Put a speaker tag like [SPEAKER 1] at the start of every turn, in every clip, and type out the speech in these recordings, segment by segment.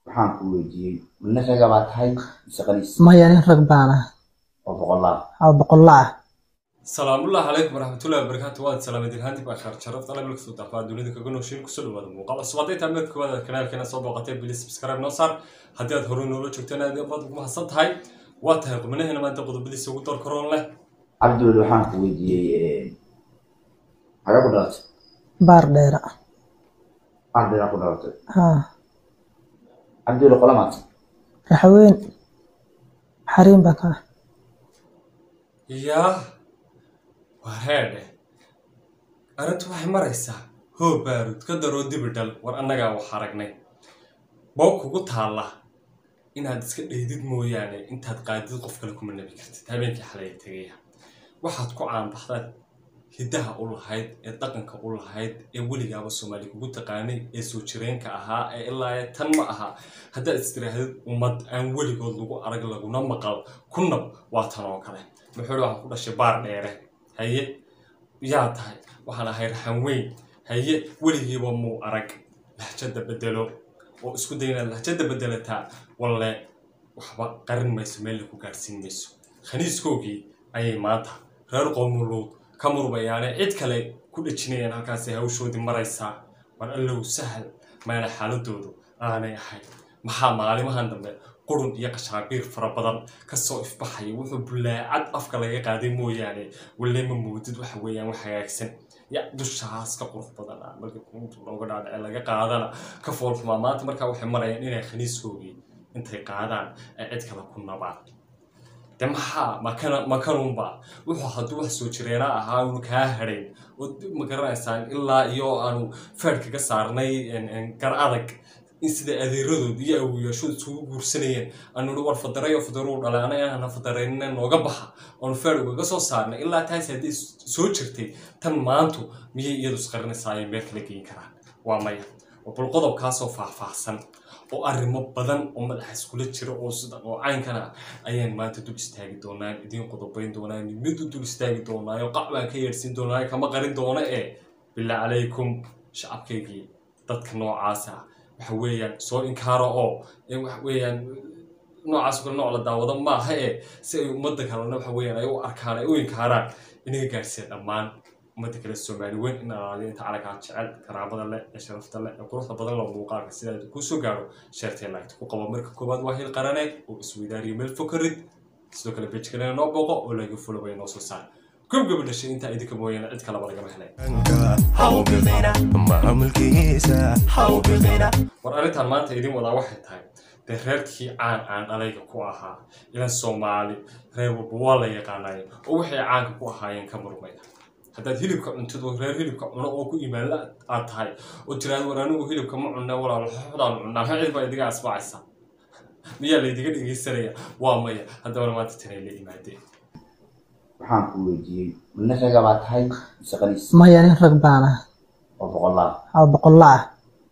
[SPEAKER 1] waxaan ku weydiiyey mina raga baa tahay mise qaniis
[SPEAKER 2] maya nin rag baan ah
[SPEAKER 1] oo boqolaal
[SPEAKER 2] oo boqolla ah
[SPEAKER 3] salaamullahi calaykum waraxmatullahi wabarakaatu waad salaamadiin haantib akhaar sharafta alla bilka soo daafaa dunida kaga nooshiin kusoo dhawaada muuqaal cusub hadday tahay mid koowaad kanaalkeena soo booqatay bilis subscribe noo saar haddii aad horey noola joogteen aad baad ugu mahadsan tahay waa tahay qubnaheena maanta qodobadiisa ugu door karoon leh
[SPEAKER 1] cabdiweli waxaan ku weydiiyey xagee ku dhalatay
[SPEAKER 2] baar dheera
[SPEAKER 1] ardaydaa ku dhalatay
[SPEAKER 2] haa
[SPEAKER 1] cabdiweli qola maata
[SPEAKER 2] raxweyn xariin baa ka ah
[SPEAKER 3] yaa waa reedhe arrintu waxay maraysaa hoo baarud ka daroo dibidhal war annagaa wax aragnay boo kugu taalla inaad iska dheydid mooyaane intaad qaadid qof kale kuma nabi kartid habeenkii xalay tegaya waxaad ku caanbaxdaad hiddaha u lahayd ee dhaqanka u lahayd ee weligaaba soomaali kugu taqaanay ee soo jireenka ahaa ee ilaa ee tan ma aha haddaad istiraahdid ummad aan weligood lagu arag laguna maqal ku nab waa tan oo kale muxuu waxaan ku dhashay baar dheere haye yaa tahay waxaan ahay raxan weyn haye weligiiba muu arag lahjada bedelo oo isku day inaad lahjada bedelataa walle waxba qarin mayso meel ku gaadhsiin mayso khaniiskoogii ayay maanta reer qoomuluud ka murmayaane cid kale ku dhejinayaan halkaasay hawshoodii maraysaa war allow sahal maana xaaladoodu aanay ahayn maxaa maalimahan dambe qurun iyo qashaabiir fara badan kasoo ifbaxaya wuxuu bulaacad afka laga qaaday mooyaane walle ma moodid waxa weeyaan wax hagaagsan ya dushaas ka qurux badan ah marka intu looga dhaadhace laga qaadana ka foolxumaa maanta markaa waxay marayaan inay khaniiskoogii intay qaadaan ay cid kale ku nabaan de maxaa makana makanunba wuxuu hadduu wax soo jireena ahaa unu kaa hadhayn oo ma garanaysaan ilaa iyo aanu feed kaga saarnay gar adag in sida adeeradood iyo awoyaashood isugu guursanayeen aanu hi war fadarayo fadaruu dhalay anaga ana fadaraynina nooga baxa oonu feed ugaga soo saarnay ilaa taasi haddii soo jirtay tan maantu miyay iyadu isqarinaysaa ay meel kala geyin karaan waa maya bal qodobkaasoo faahfaahsan oo arrimo badan oo madaxa iskula jira oo sidan oo caynkana ayaan maanta dul istaagi doonaan idiin qodobayn doonaan mid u dul istaagi doonaayo qac baan ka yeedhsiin doonaayo kama qarin doono ee bilaa calaykum shacabkaygii dadka noocaasa waxa weeyaan soo inkaaro oo waxa weeyaan noocaas kale nooc la daawado maaha ee si ay ummadda kalena waxa weeyaan ay u arkaan ay u inkaaraan inaga gaadhsiiya dhammaan ummadda kale soomaali weyn in alaaliyo inta calagaa jecel karaamada leh ee sharafta leh ee quruxda badan loo muuqaalka sidaad kuu soo gaaro sheertee laagta ku qabo marka koowaad waa hil qarane oo isweydaariyo meel fokarid sidoo kale bejkalena noo booqo oo laga fulabaya noo soo saar gobgaba dhashay intaa idinka mooyaane cid kalaba lagama helay war arrintan maanta idin wadaa waxay tahay dee reerkii caan aan dhalayga ku ahaa ilan soomaali reer walba waa la yaqaanaye oo waxay caanka ku ahaayeen ka murmaya haddaad hilibka cuntid oo reer hilibka cuno oo ku imaanla aad tahay oo tiraada war anigu hilibka ma cunna walaalo xoxdaan cunnaa ma cid baa idiga asbaacaysa miyaa laydiga dhegeysanaya waa maya haddabana maanta tanay la imaadeen
[SPEAKER 1] waxaan ku weydiiyey mina raga baa tahay mise qaniis
[SPEAKER 2] maya nin rag baan ah
[SPEAKER 1] oo boqolaal
[SPEAKER 2] oo boqolla ah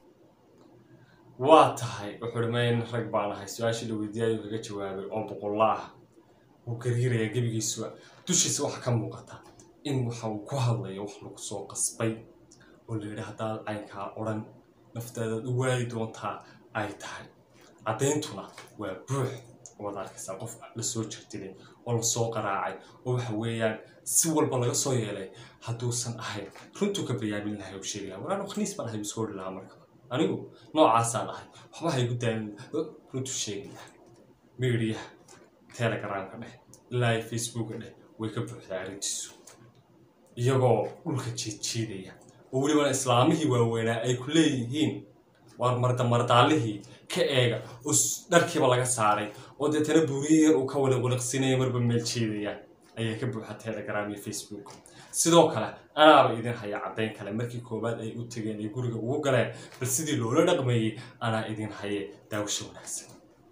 [SPEAKER 3] waa tahay wuxuu mayn rag baan ahay su-aashii la weydiiyay kaga jawaabay oo boqolla ah wuu gariiraya gebigiisuba dushiisa waxa ka muuqata in waxa uu ku hadlayo wax lagu soo qasbay oo la yidhi haddaad caynkaa odhan naftaadaad u waayi doontaa ay tahay caddayntuna waa buux waad arkaysaa qof lasoo jirtilay oo lasoo qaraacay oo waxa weeyaan si walba laga soo yeelay hadduusan ahayn runtuu ka bayaamin lahay u sheegi laha war anu khaniis baan ahay isu odhi lahaa marka anigu noocaasaan ahay waxba haygu daalin runtuu sheegi laha miidiyaha telegramka dheh ilaa facebooka dheh way ka buuxdaa arrintiisu iyagoo dhulka jiidjiidaya oo welibana islaamihii waaweynaa ay ku leeyihiin waar mardamardaallihii ka eega oo dharkiiba laga saaray oo deetana buuriye yar uu ka waliqwaliqsinaya marba meel jiidaya ayay ka buuxa telegram iyo facebook sidoo kale anaaba idin haya caddayn kale markii koowaad ay u tegeen ay guriga ugu galeen bal sidii loola dhaqmeeyey anaa idin haye daawasho wanaagsan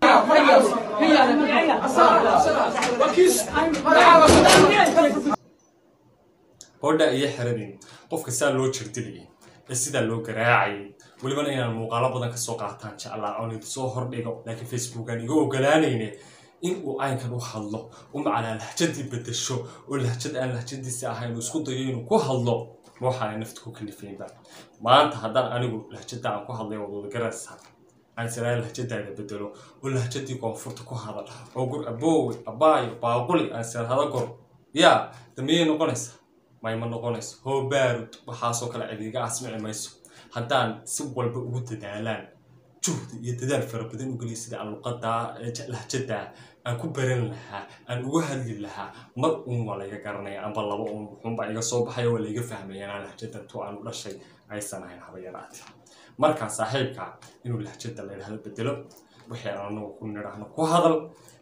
[SPEAKER 3] hodha iyo xeradin qofka saa loo jirdilayay ee sidaa loo garaacayay welibana inaan muuqaalo badan kasoo qaataan jeclaa oon idinsoo hordhigo laakiin facebookan iga ogolaanayne in uu aynkan u hadlo u macnaa lahjadii bedesho oo lahjad aan lahjadiisi ahayn uu isku dayo inuu ku hadlo ma waxaana nafta ku kalifaynba maanta haddaan anigu lahjada aan ku hadlay waad wada garanaysaa aan siraa lahjadaada bedelo oo lahjadii koonfurta ku hadal oo gur aboowe abaayo baaquli aan sira hada gor yaa damiyay noqonaysaa mayma noqonayso hoo baarud waxaasoo kale cidiiga asmici mayso haddaan si walba ugu dadaalaan juhdi iyo dadaal fara badan u geliya sida aan luqadaa lahjadaa aan ku baran lahaa aan uga hadli lahaa mar uun waa layga garanaya amba laba uun wuxuunbaa iga soo baxaya waa layga fahmaya inaan lahjadan tu aan u dhashay aysan ahayn haba yaraate markaa saaxiibka inuu lahjada la yidhahdo bedelo wixii aan anagu ku nidhaahno ku hadal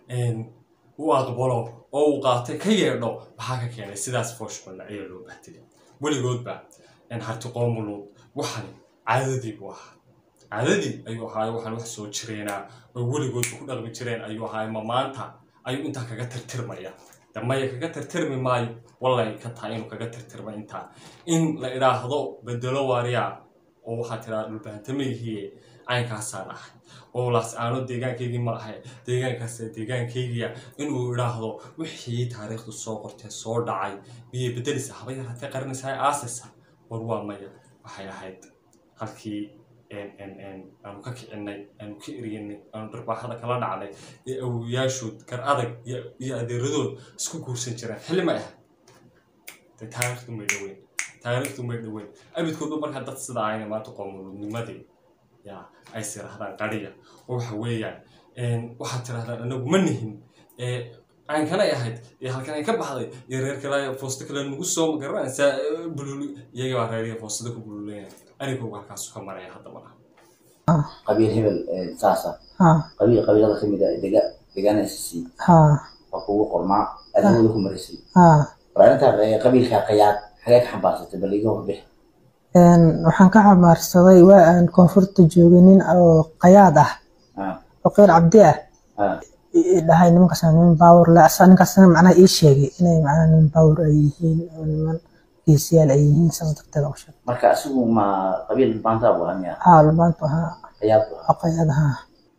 [SPEAKER 3] u aqbalo oo uu qaatay ka yeedho maxaa ka keenay sidaas fooshballa ayaa loo bahtiyay weligoodba harti qoomuluud waxani caadadii buu ahaa caadadii ayuu ahaay waxaan wax soo jireenaa oo weligoodba ku dhaqmi jireen ayuu ahaay ma maanta ayuu intaa kaga tirtirmaya damaya kaga tirtirmi maayo wallay ka tahay inuu kaga tirtirma intaa in la idhaahdo bedelo waariyaa oo waxaa tiraa dhulbahantamayhiye caynkaasaan ahay oo laas aano deegaankaygii ma ahay deegaankaas deegaankaygiya inuu idhaahdo wixii taariikhdu soo qortee soo dhacay miyay bedelisa haba yaraatee qarinaysaa aasaysa war waa maya waxay ahayd halkii aanu ka kicinay aanu ka eriyanay aanu dharbaaxada kala dhacnay ee awoyaashood gar adag iyo adeeradood isku guursan jireen xilli ma ah de taariikhdu may dhoweyn taariikhdu may dhoweyn abidkoodba markaa dad sida ayna maanta qoomuludnimadii yaa ay sirahdaan qariya oo waxa weeyaan waxaad tirahdaan anagu ma nihin caynkanay ahayd iyo halkan ay ka baxday iyo reer kale foosto kale nagu soo magaranaysaa bululi iyaga baa reeriya foostada ku bululinaya anigooga halkaasu ka maraya haddaba
[SPEAKER 1] qabiil hebel saasa
[SPEAKER 2] haa
[SPEAKER 1] qabiil qabiilada kamid ah dega deegaana SSC
[SPEAKER 2] haa
[SPEAKER 1] waa kugu qormaa adamada ku maraysay
[SPEAKER 2] haa
[SPEAKER 1] war arrintaa qabiilka qayaad xagee ka xambaarsatay bal iga warbix
[SPEAKER 2] Een, waxaan ka xamaarsaday waa aan koonfurta joogay nin oo qayaad ah
[SPEAKER 1] ah
[SPEAKER 2] oo qeyr cabdi ah
[SPEAKER 1] ah
[SPEAKER 2] i- dhahay nimankaas waa niman baawur le asa ninkaasna macnaha ii sheegay inay macnaha niman baawur ay yihiin oo niman geesiyaal ay yihiin saas darteed u sheegay
[SPEAKER 1] marka asigu ma qabiil baantaa buu ahaa miya
[SPEAKER 2] haa lubaantu ahaa
[SPEAKER 1] qayaad buu ahaa
[SPEAKER 2] oo qayaad ahaa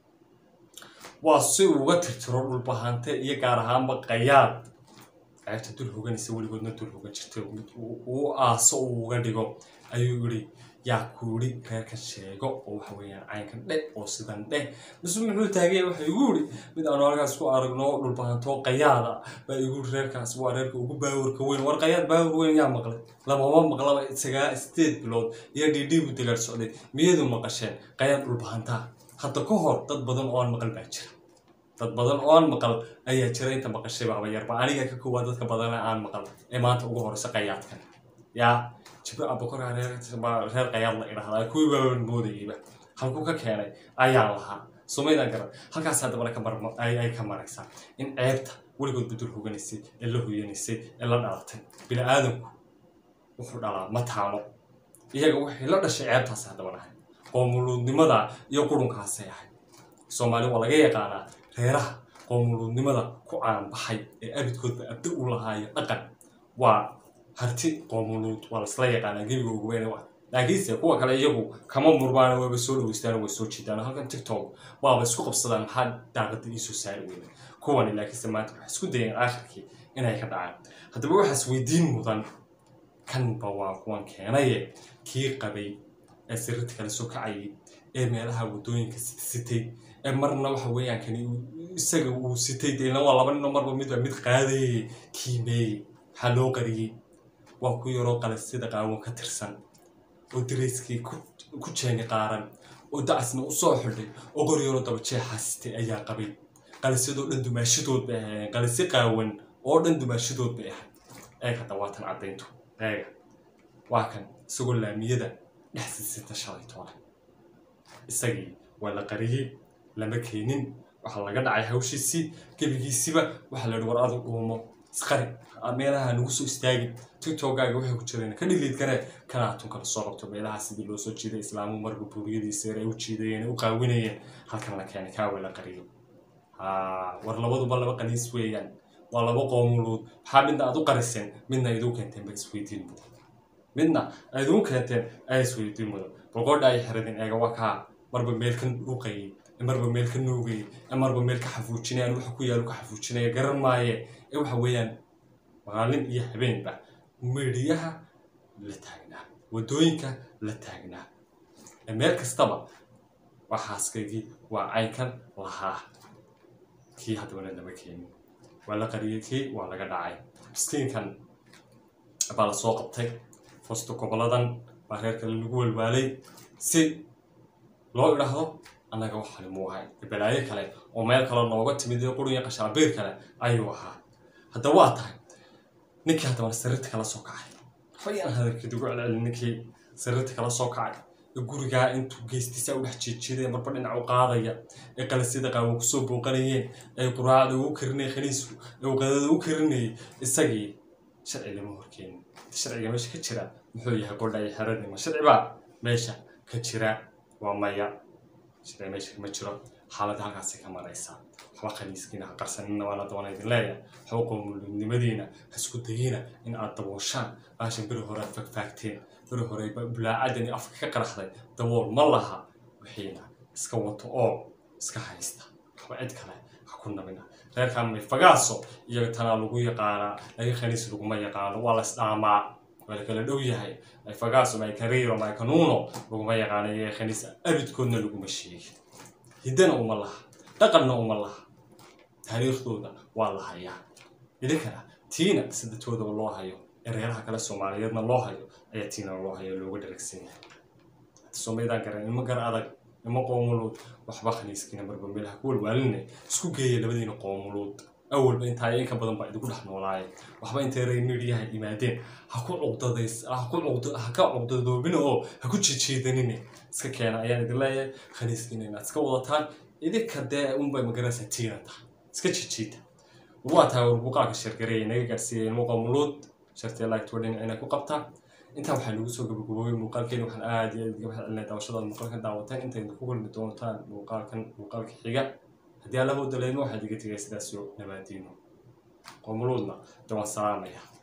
[SPEAKER 3] waa si uu uga tirtiro dhulbahante iyo gaar ahaanba qayaad ceebta dul hoganaysa weligoodna dul hogan jirtay mid uu uu aaso uu uga dhigo ayuu yidhi yaa kuuri reerkan sheego oo waxa weeyaan caynkan dhe oo sidan dheh mise muxuu taagaya waxa igu yidhi mid aanu halkaas ku aragno dhulbahantoo qayaada baa igu yidhi reerkaas waa reerka ugu baawurka weyn war qayaad baawur weyn yaa maqlay lamama maqlaba sagaa sideed bilood iyo dhidhii buu dagaal socday miyadu maqasheen qayaad dhulbahantaa hadda ka hor dad badan oo aan maqal baa jira dad badan oo aan maqal ayaa jira inta maqashayba haba yarba aniga ka koowaad dadka badan aan maqal ee maanta ugu horeysa qayaadkan yaa jibro abakora reer reer qayaad la idhahdaa kuwii baaban moodayeyba halkuu ka keenay ayaan lahaa sumaydaan garan halkaas haddabana ka mar ay ay ka maraysaa in ceebta weligood badul hoganaysay ee la hoyanaysay ee la dhalatay bini aadamku wuxuu dhalaa mataano iyaga waxay la dhashay ceebtaas haddaba nahay qoomuluudnimada iyo qurunkaasay ahayd soomaali waa laga yaqaanaa reeraha qoomuluudnimada ku caanbaxay ee abidkoodba abda u lahaayo dhaqan waa harti qoomuluud waa laisla yaqaanaa gebiga ugu weyn waa laakiinse kuwa kale iyagu kama murmaana waaba soo dhaweystaan way soo jiidaan halkan tiktok waaba isku qabsadaan maxaa daaqada iisoo saari weyna kuwani laakiinse maanta waxay isku dayeen aakhirkii inay ka dhacaan haddaba waxaas weydiin mudan kanba waa kuwan keenaye kii qabay ee sirrita kala soo kacayay ee meelaha waddooyinka sitay ee marna waxa weeyaan kani uu- isaga uu sitay deelna waa laba ninoo marba midba mid qaadayay kiimeeyey waxaa loo qariyey waa ku yaroo qalasyada qaawan ka tirsan oo dareyskii ku- ku jeeni qaaran oo dacasna u soo xidhay oo qor yaroo daba jeexaa sitay ayaa qabay qalasyadoo dhan dumaashadood bay ahaayeen qalasyo qaawan oo dhan dumaashadood bay ahayd eeg hadda waa tan caddayntu eega waa kan isagoo laamiyada dhex sisita shalay toole isagii waa la qariyey lama keenin waxaa laga dhacay hawshiisii gebigiisiba waxaa la yidhi war adu dhuumo isqari meelaha nagu soo istaagin tiktokaaga waxay ku jireen ka dhiliid garee kanaa tun kala soo qabto meelaha sidii loo soo jiiday islaamu marba buuriyadiisa yar ay u jiidayeen u qaawinayeen halkan la keenay kaawa la qariyey haa war labaduba laba qaniis weeyaan waa laba qoomuluud maxaa midna aad u qariseen midna iduu keenteen ba isweydiin mudan midna aad ugu keenteen ay isweydiin mudan boqodha ay xiradeen eega waa kaa marba meel ka dhuuqayay ee marba meel ka nuugayay ee marba meel ka xafuujinayaan waxa ku yaalo ka xafuujinaya garan maaye ee waxa weeyaan maalin iyo habeenba meedhiyaha la taagnaa waddooyinka la taagnaa ee meel kastaba waa xaaskaygii waa caynkan lahaa kii haddabana lama keenin waa la qariyey kii waa laga dhacay miskiinkan baa la soo qabtay fosto goboladan baa reer kale lagu walwaalay si loo idhaahdo annaga waxani muu ahay balaayo kale oo meel kale nooga timid iyo quriya qashaabiir kale ayuu ahaa hadda waa tahay ninkii haddabana sariirta kala soo kacay waxbayaan hadalkeed ugu celcelin ninkii sariirta kala soo kacay ee gurigaa intuu geystiisa u dhex jiijiiday marba dhinac u qaadaya ee qalasyada qaawan kusoo booqanayeen ee quraacda ugu karinayay khaniisku ee qadada u karinayay isagii sharci lama horkeenin sharciga meesha ka jira muxuu yahay qodha iyo xeradnimo sharci baa meesha ka jira waa maya sharci meesha kama jiro xaaladda halkaasay ka maraysaa waxba khaniiskiina ha qarsanina waa la doona idin leeyahay waxba qowmulnimadiina ha isku dayina in aad dabooshaan baashan beri hore aad fagfaagteen beri hore bulaacadani afka ka qaraxday dabool ma laha wixiina iska wato oo iska haysta waxba cid kale ha ku nabina reerkan mayfagaaso iyo tanaa lagu yaqaanaa laga khaniis laguma yaqaano waa la isdhaamaa waa la kala dhow yahay mayfagaaso maykariiro maykanuuno laguma yaqaano iyo khaniis abidkoodna laguma sheegin hiddana uma laha dhaqanna uma laha taariikhdooda waa la hayaa idinkana tiina sidatoodaba loo hayo ereeraha kale soomaaliyeedna loo hayo ayaa tiina loo hayo looga dharagsan yahay soomaydaan garan ima gar adag ima qoomuluud waxba khaniiskiina marba meelaha ku walwaalinay isku geeya labadiina qoomuluud awalba intaa inka badan baa idinku dhex noolaayeen waxba intay reer midiyaha yimaadeen ha ku cuqdadays ha ku cuqdo ha ka cuqdadoobina oo ha ku jijiidanine iska keena ayaan idin leeyahay khaniiskiina inaad iska wadataan idinka dee unbay magaranaysaa tiina tahay iska jijiida waa tahay warbuqaalka shargareeya naga gaarsiiyay ilmo qoomuluud shartee laagtuwa dhinacina ku qabtaa intaa waxaa lagu soo gabagaboobay muuqaalkeeni waxaan aad iyo aad iga mahad celinay daawashadaad muuqaalkan daawateen intaynu ku kulmi doontaan muuqaalkan muuqaalka xiga haddii alla hoo daleemo waxaad iga tegay sidaas yo nabaadiino qoomuluudna dawaan salaamaya